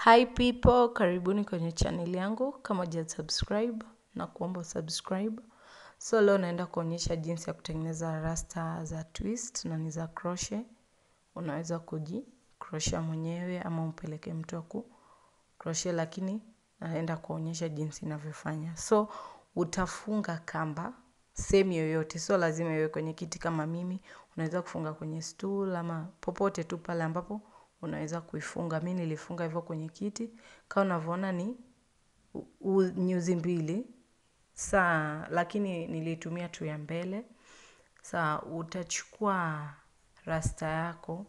Hi people, karibuni kwenye channel yangu. Kama huja subscribe na kuomba subscribe. So leo naenda kuonyesha jinsi ya kutengeneza rasta za twist na ni za crochet. Unaweza kuji crochet mwenyewe ama umpeleke mtu aku crochet, lakini naenda kuonyesha jinsi inavyofanya. So utafunga kamba sehemu yoyote, so lazima iwe kwenye kiti kama mimi. Unaweza kufunga kwenye stool ama popote tu pale ambapo unaweza kuifunga. Mi nilifunga hivyo kwenye kiti. Kama unavyoona ni nyuzi mbili saa, lakini nilitumia tu ya mbele. Saa utachukua rasta yako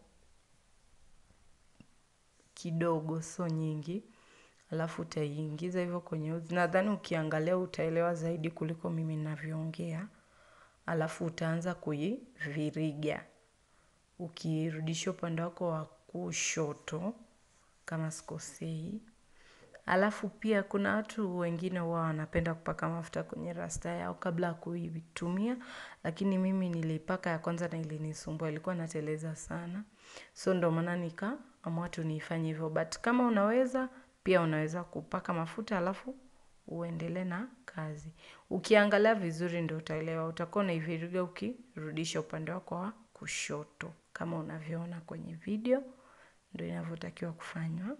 kidogo, so nyingi, alafu utaiingiza hivyo kwenye uzi. Nadhani ukiangalia utaelewa zaidi kuliko mimi ninavyoongea. Alafu utaanza kuiviriga ukirudisha upande wako wa kushoto kama sikosei. Alafu pia kuna watu wengine huwa wanapenda kupaka mafuta kwenye rasta yao kabla ya kuitumia, lakini mimi niliipaka ya kwanza na ilinisumbua, ilikuwa inateleza sana. So ndo maana nikaamua tu nifanye hivyo, but kama unaweza pia unaweza kupaka mafuta alafu uendelee na kazi. Ukiangalia vizuri ndo utaelewa, utakuwa unaiviriga ukirudisha upande wako wa kushoto kama unavyoona kwenye video, ndo inavyotakiwa kufanywa.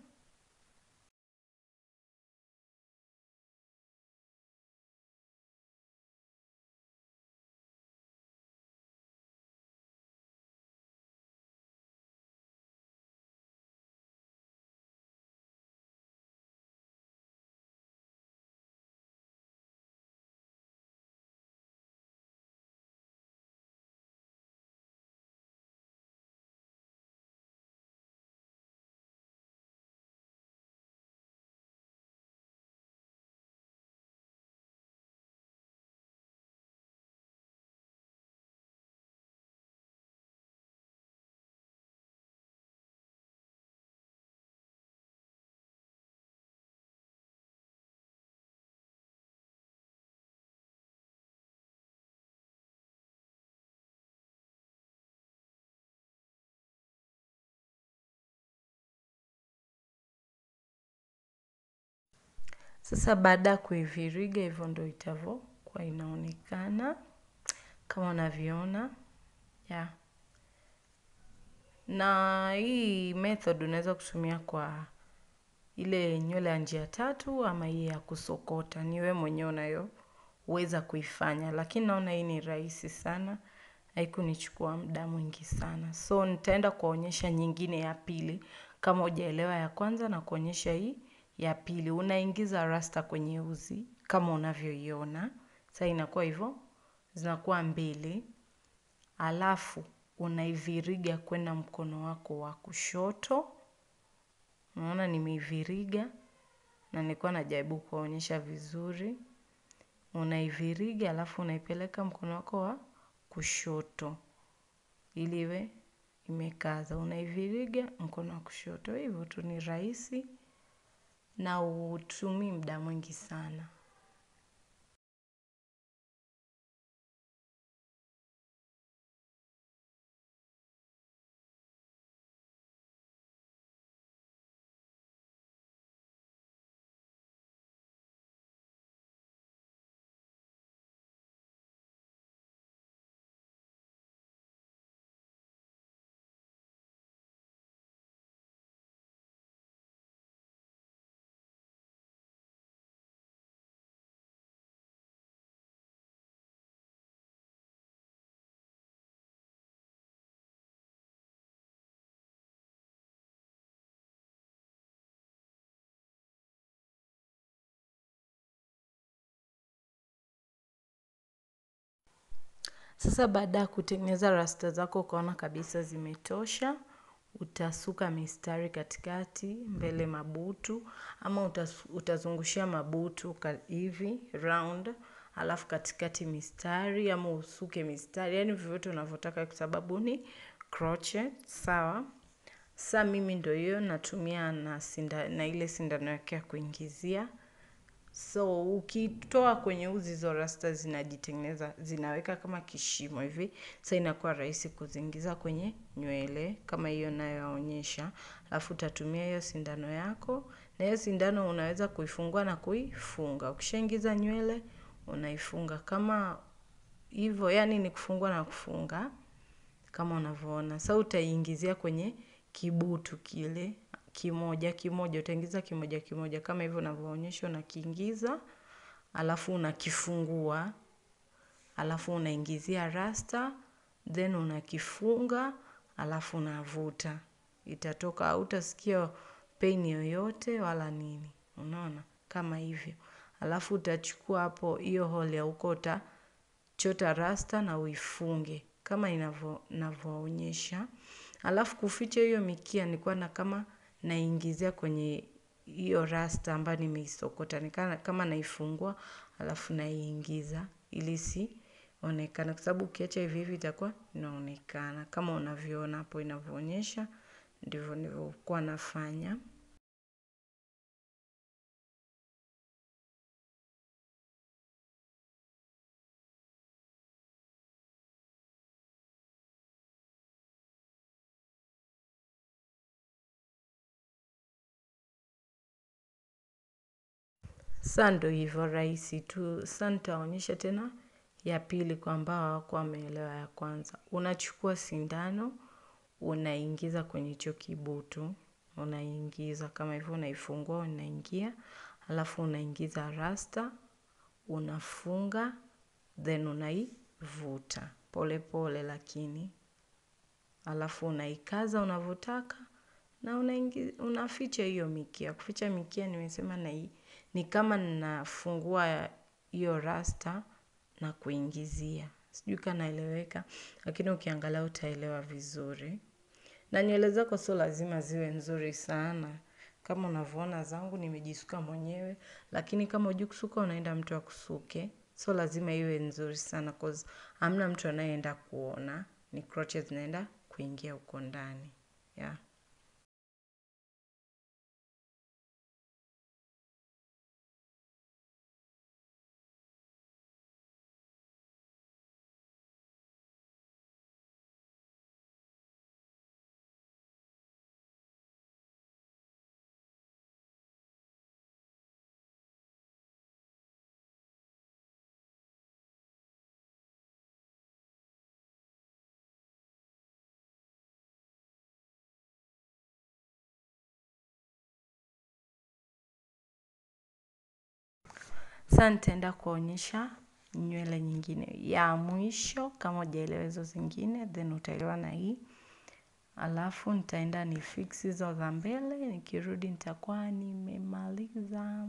Sasa baada ya kuiviriga hivyo ndo itavyokuwa inaonekana kama unavyoona yeah. Na hii method unaweza kutumia kwa ile nywele ya njia tatu ama hii ya kusokota, ni wewe mwenyewe unayoweza kuifanya, lakini naona hii ni rahisi sana, haikunichukua muda mwingi sana. So nitaenda kuonyesha nyingine ya pili, kama hujaelewa ya kwanza na kuonyesha hii ya pili. Unaingiza rasta kwenye uzi kama unavyoiona. Sasa inakuwa hivyo, zinakuwa mbili. Alafu unaiviriga kwenda mkono wako wa kushoto. Unaona nimeiviriga na nilikuwa najaribu kuonyesha vizuri. Unaiviriga alafu unaipeleka mkono wako wa kushoto ili iwe imekaza. Unaiviriga mkono wa kushoto, hivyo tu ni rahisi na hutumii muda mwingi sana. Sasa baada ya kutengeneza rasta zako ukaona kabisa zimetosha, utasuka mistari katikati, mbele mabutu, ama utazungushia mabutu hivi, round, alafu katikati mistari, ama usuke mistari, yaani vyovyote unavyotaka kwa sababu ni crochet, sawa. Sa mimi ndo hiyo natumia na, sinda, na ile sindano yake ya kuingizia. so ukitoa kwenye uzi hizo rasta zinajitengeneza zinaweka kama kishimo hivi sa inakuwa rahisi kuziingiza kwenye nywele kama hiyo nayoonyesha alafu utatumia hiyo sindano yako na hiyo sindano unaweza kuifungua na kuifunga ukishaingiza nywele unaifunga kama hivyo yani ni kufungua na kufunga kama unavyoona sa utaiingizia kwenye kibutu kile kimoja kimoja utaingiza kimoja kimoja kama hivyo unavyoonyesha unakiingiza alafu unakifungua alafu unaingizia rasta then unakifunga alafu unavuta itatoka hautasikia pain yoyote wala nini unaona kama hivyo alafu utachukua hapo hiyo hole ya huko utachota rasta na uifunge kama inavyoonyesha alafu kuficha hiyo mikia nilikuwa na kama naingizia kwenye hiyo rasta ambayo nimeisokota ni kama naifungua alafu naiingiza ili sionekana kwa sababu ukiacha hivi hivi itakuwa inaonekana kama unavyoona hapo inavyoonyesha ndivyo nilivyokuwa nafanya sa ndo hivyo rahisi tu sa nitaonyesha tena ya pili kwa ambao hawakuwa wameelewa ya kwanza unachukua sindano unaingiza kwenye hicho kibutu unaingiza kama hivyo unaifungua unaingia alafu unaingiza rasta unafunga then unaivuta pole pole lakini alafu unaikaza unavyotaka na unaingi, unaficha hiyo mikia kuficha mikia nimesema na hii ni kama nafungua hiyo rasta na kuingizia sijui kanaeleweka lakini ukiangalia utaelewa vizuri na nywele zako sio lazima ziwe nzuri sana kama unavyoona zangu nimejisuka mwenyewe lakini kama hujui kusuka unaenda mtu akusuke so lazima iwe nzuri sana cause hamna mtu anayeenda kuona ni crotches zinaenda kuingia huko ndani yeah. Sasa nitaenda kuonyesha nywele nyingine ya mwisho kama hujaelewa hizo zingine then utaelewa na hii alafu nitaenda ni fix hizo za mbele nikirudi nitakuwa nimemaliza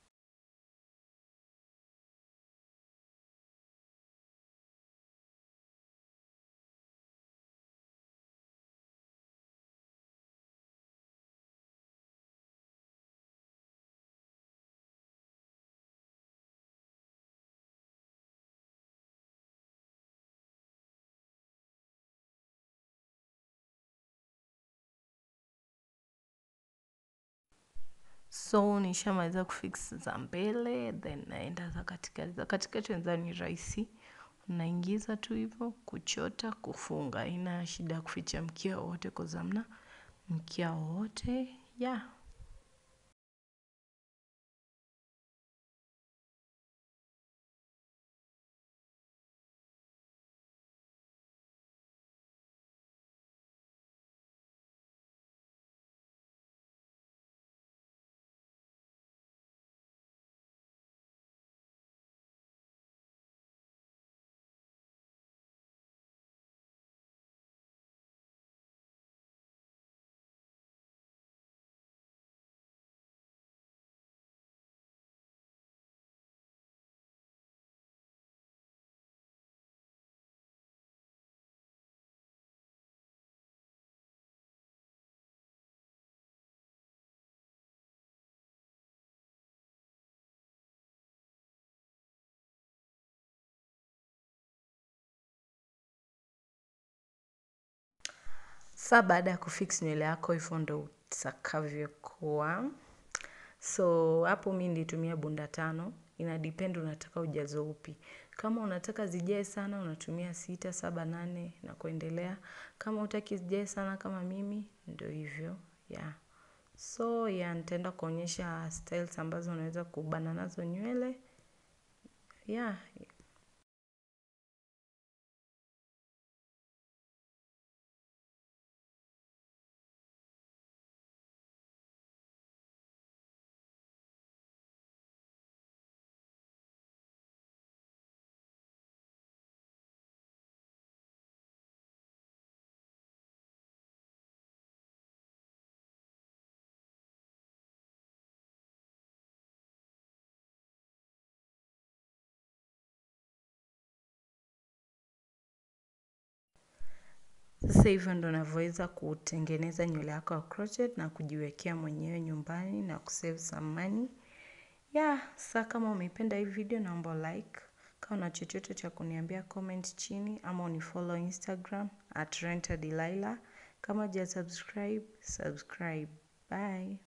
so nishamaliza kufix za mbele then naenda za katikati za katikati nadhani ni rahisi unaingiza tu hivyo kuchota kufunga ina shida ya kuficha mkia wowote kozamna mkia wowote ya yeah. Sa baada ya kufix nywele yako hivyo ndo utakavyokuwa. So hapo mi nilitumia bunda tano, ina depend unataka ujazo upi. Kama unataka zijae sana, unatumia sita, saba, nane na kuendelea. Kama hutaki zijae sana kama mimi, ndo hivyo, yeah. So, yeah, nitaenda kuonyesha styles ambazo unaweza kubana nazo nywele. Yeah, Sasa hivyo ndo navyoweza kutengeneza nywele yako ya crochet na kujiwekea mwenyewe nyumbani na kusave some money. Yeah, sasa kama umeipenda hii video naomba like. Kama una chochote cha kuniambia comment chini ama unifollow Instagram at rentadelilah. Kama huja subscribe, subscribe. Bye.